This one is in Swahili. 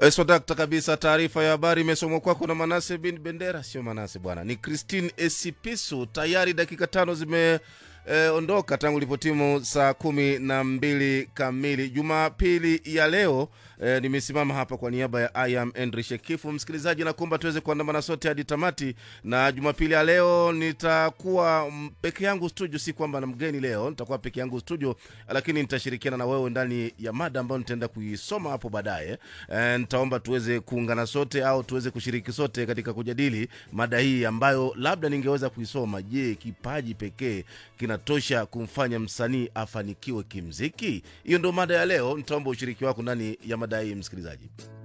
Swadakta kabisa. Taarifa ya habari imesomwa kwako na Manase bin Bendera. Sio Manase bwana, ni Christine Esipisu. Tayari dakika tano zimeondoka e, tangu lipotimu saa kumi na mbili kamili Jumapili ya leo. E, nimesimama hapa kwa niaba ya I am Henry Shekifu. Msikilizaji, nakuomba tuweze kuandamana sote hadi tamati, na Jumapili ya leo nitakuwa mm, peke yangu studio. Si kwamba na mgeni leo, nitakuwa peke yangu studio, lakini nitashirikiana na wewe ndani ya mada ambayo nitaenda kuisoma hapo baadaye. E, nitaomba tuweze kuungana sote au tuweze kushiriki sote katika kujadili mada hii ambayo labda ningeweza kuisoma. Je, kipaji pekee kinatosha kumfanya msanii afanikiwe kimziki? Hiyo ndio mada ya leo. Nitaomba ushiriki wako ndani ya mada hii, msikilizaji.